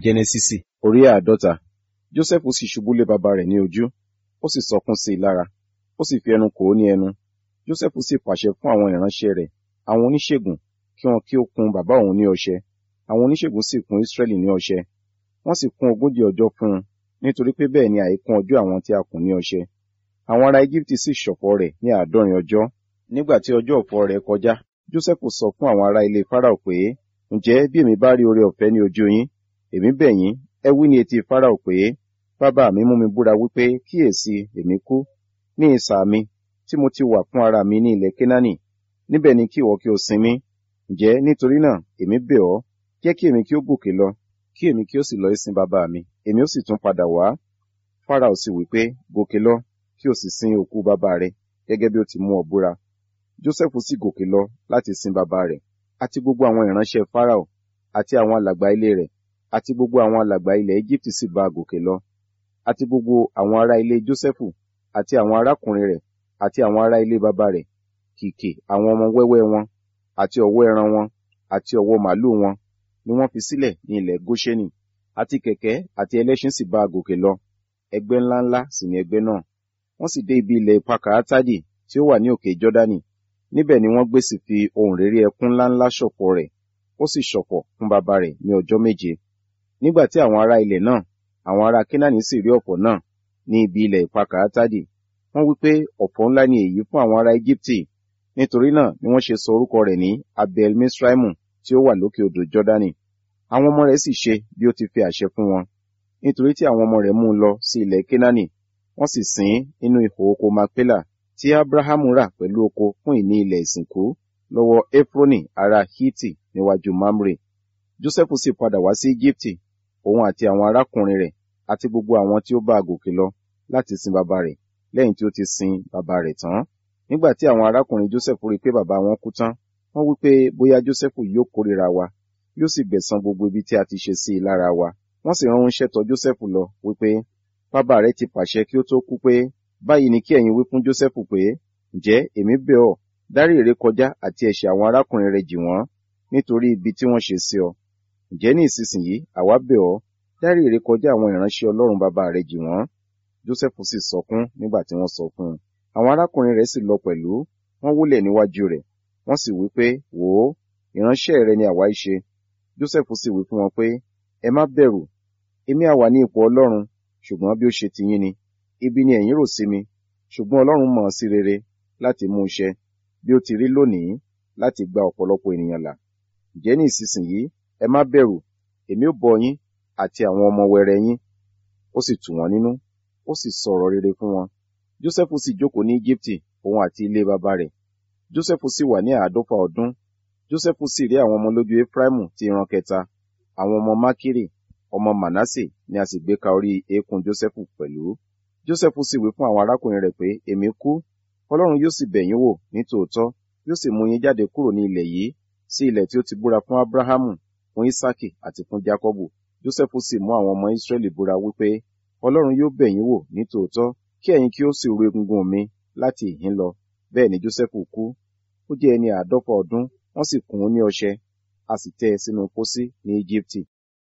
jẹ́nẹ́sísì orí àádọ́ta jósẹ́fù sì ṣubú lé baba rẹ̀ ní ojú ó sì sọkún sí i lára ó sì fi ẹnu kò ó ní ẹnu jósẹ́fù sì pàṣẹ fún àwọn ìránṣẹ́ rẹ̀ àwọn oníṣègùn kí wọn kí ó kùn bàbá òun ní ọṣẹ àwọn oníṣègùn sì kùn ísírẹ́lì ní ọṣẹ wọ́n sì kùn ogójì ọjọ́ fún un nítorí pé bẹ́ẹ̀ ni àìkún ọjọ́ àwọn tí a kùn ní ọṣẹ àwọn ará íjíbítì sì ṣọ̀fọ̀ rẹ̀ ní àádọ́rin ọjọ́ nígbà tí ọjọ́ ọ̀fọ̀ rẹ̀ kọjá jósẹ́fù sọ fún àwọn ará ilé fáráò pé ǹjẹ́ bí èmi bá rí oore ọ̀fẹ́ ní ojú yín èmi bẹ̀ yín ẹ wí ní etí fáráò pé bàbá mi mú mi búra wípé kíyèsí èmi kú ní ìsà mi tí mo ti wà fún ara mi ní ilẹ̀ kénáánì níbẹ̀ ni kí ìwọ kí o sinmi ǹjẹ́ nítorí náà èmi bẹ̀ ọ́ jẹ́ kí èmi kí ó gòkè lọ kí èmi kí ó sì lọ ìsìn bàbá mi èmi ó sì tún padà wá fáráò sì wí pé gòkè lọ kí o sì sin òkú bàbá rẹ gẹ́gẹ́ bí ó ti mú ọ búra jósẹ́fù sì gòkè lọ láti sin bàbá rẹ̀ àti gbogbo àwọn ìránṣẹ́ fáráò àti àwọn alàgbà ilé rẹ̀ àti gbogbo àwọn alàgbà ilẹ̀ egypt sì bá a gòkè lọ àti gbogbo àwọn ará ilé jósẹ́fù àti àwọn arákùnrin rẹ̀ àti àwọn ará ilé bàbá rẹ̀ kìkì àwọn ọmọ wẹ́wẹ́ wọn àti ọ̀wọ́ ẹran wọn àti ọ̀wọ́ màlúù wọn ni wọ́n fi sílẹ̀ ní ilẹ̀ góṣẹ́nì àti kẹ̀kẹ́ àti ẹlẹ́ṣin sì bá a gòkè lọ ẹgbẹ́ ńláńlá sì ni ẹgbẹ́ náà wọ́n sì dé ibi ilẹ̀ pakàátádì tí ó wà ní òkè jọ́dánì níbẹ̀ ni wọ́n gbé sì fi ohùn réré ẹkún ńláńlá ṣọ̀fọ̀ rẹ̀ ó sì ṣọ̀fọ̀ fún bàbá rẹ̀ ní ọjọ́ méje nígbà tí àwọn ará ilẹ̀ náà àwọn ará kénáánì sì rí ọ̀fọ̀ náà ní ibi ilẹ̀ pakàátádì wọ́n wí pé ọ̀fọ̀ ńlá ni èyí fún àwọn ará íjíbítì nítorí náà ni wọ́n ṣe sọ orúkọ rẹ̀ ní abel misraimu tí ó wà lókè odò jọ́dánì àwọn ọmọ rẹ̀ sì ṣe bí ó ti fi àṣẹ fún wọn nítorí tí àwọn ọmọ rẹ̀ mú un lọ sí ilẹ̀ kénáánì wọ́n sì sìn ín nínú ihò oko makpela tí abrahamu rà pẹ̀lú oko fún ìní ilẹ̀ ìsìnkú lọ́wọ́ efroni ará hiti níwájú mamre jósẹ́fù sì padà wá sí íjíbítì òun àti àwọn arákùnrin rẹ̀ àti gbogbo àwọn tí ó bá a gòkè lọ láti sin bàbá rẹ̀ lẹ́yìn tí ó ti sin bàbá rẹ̀ tán nígbà tí àwọn arákùnrin jósẹ́fù rí i pé bàbá wọn kú tán wọ́n wí pé bóyá jósẹ́fù yóò kórìíra wa yóò sì gbẹ̀san gbogbo ibi tí a ti ṣe sí i lára wa wọ́n sì ránṣẹ́ tọ̀ jósẹ́fù lọ wípé bàbá rẹ̀ ti pàṣẹ kí ó tó kú pé báyìí ni kí ẹ̀yin wí fún jósẹ́fù pé ǹjẹ́ èmi bẹ̀ ọ́ dárí ìrékọjá àti ẹ̀ṣẹ̀ àwọn arákùnrin rẹ̀ jì wọ́n nítorí ibi tí wọ́n ṣe sí ọ ǹjẹ́ ní ìsinsìnyí àwa bẹ̀ ọ́ dárí ìrékọjá àwọn ìránṣẹ́ ọlọ́run bàbá rẹ̀ jì wọ́n jósẹ́fù sì sọkún nígbà tí wọ́n sọ fún un àwọn arákùnrin rẹ̀ sì lọ pẹ̀lú wọ́n wólẹ̀ níwájú rẹ̀ wọ́n sì wí pé wò ó ìránṣẹ́ rẹ ni àwa í ṣe jósẹ́fù sì wí fún wọn pé ẹ má bẹ̀rù èmi àwà ní ipò ọlọ́run ṣùgbọ́n bí ó ṣe tiyín ni ibi ni ẹ̀yin rò sí mi ṣùgbọ́n ọlọ́run mọ̀ sí rere láti mú iṣẹ́ bí ó ti rí lónìí láti gba ọ̀pọ̀lọpọ̀ ènìyàn là ǹjẹ́ ní ìsinsìnyí ẹ má bẹ̀rù èmi ó bọ́ yín àti àwọn ọmọ wẹrẹ yín ó sì tù wọ́n nínú ó sì sọ̀rọ̀ rere fún wọn jósẹ́fù sì jókòó ní íjíbítì òun àti ilé bàbá rẹ̀ jósẹ́fù sì wà ní àádọ́fà ọdún jósẹ́fù sì rí àwọn ọmọ lójú efraimu ti ìran kẹta àwọn ọmọ mákìrì ọmọ manasse ni a sì gbé ka orí eékún jósẹ́fù pẹ̀lú jósẹ́fù sì wí fún àwọn arákùnrin rẹ̀ pé èmi kú ọlọ́run yóò sì bẹ̀ yín wò ní tòótọ́ yóò sì mú yín jáde kúrò ní ilẹ̀ yìí sí ilẹ̀ tí ó ti búra fún abrahamu fún isaki àti fún jacobu jósẹ́fù sì mú àwọn ọmọ israẹli búra wípé ọlọ́run yóò bẹ̀ yín wò ní tòótọ́ kí ẹ̀yin kí ó sì ru egungun mi láti ìhín lọ bẹ́ẹ̀ ni jósẹ́fù kú ó jẹ́ ẹni àádọ́fà ọdún wọ́n sì kùn ún ní ọṣẹ a sì tẹ́ ẹ sínú pósí ní íjíbítì